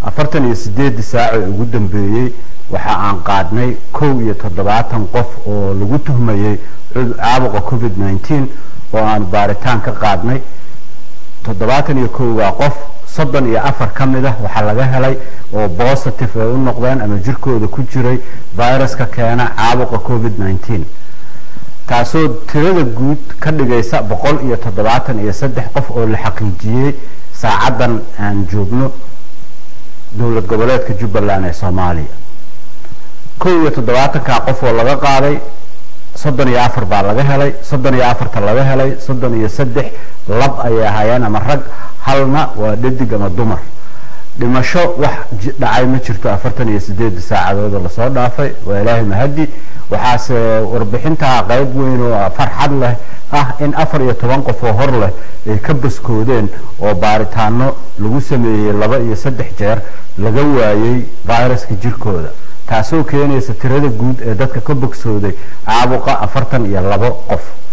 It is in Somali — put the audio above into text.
afartan iyo sideedii saac ee ugu dambeeyey waxa aan qaadnay kow iyo toddobaatan qof oo lagu tuhmayey caabuqa covid nineteen oo aan baaritaan ka qaadnay toddobaatan iyo kowgaa qof soddon iyo afar ka mid ah waxaa laga helay oo positive ay u noqdeen ama jirkooda ku jiray viruska keena caabuqa covid nineteen taasoo tirada guud ka dhigaysa boqol iyo toddobaatan iyo saddex qof oo la xaqiijiyey saacaddan aan joogno dowlad goboleedka jubbaland ee soomaaliya kow iyo toddobaatankaa qof oo laga qaaday soddon iyo afar baa laga helay soddon iyo afarta laga helay soddon iyo saddex lab ayay ahaayeen ama rag halna waa dhadig ama dumar dhimasho wax dhacay ma jirto afartan iyo sideedii saacadood oo lasoo dhaafay waa ilaahay mahadi waxaase warbixintaa qayb weyn oo farxad leh ah in afar iyo toban qof oo hor leh ay ka baskoodeen oo baaritaano lagu sameeyey laba iyo saddex jeer laga waayey viruska jirkooda taasoo keenaysa tirada guud ee dadka ka bogsooday caabuqa afartan iyo labo qof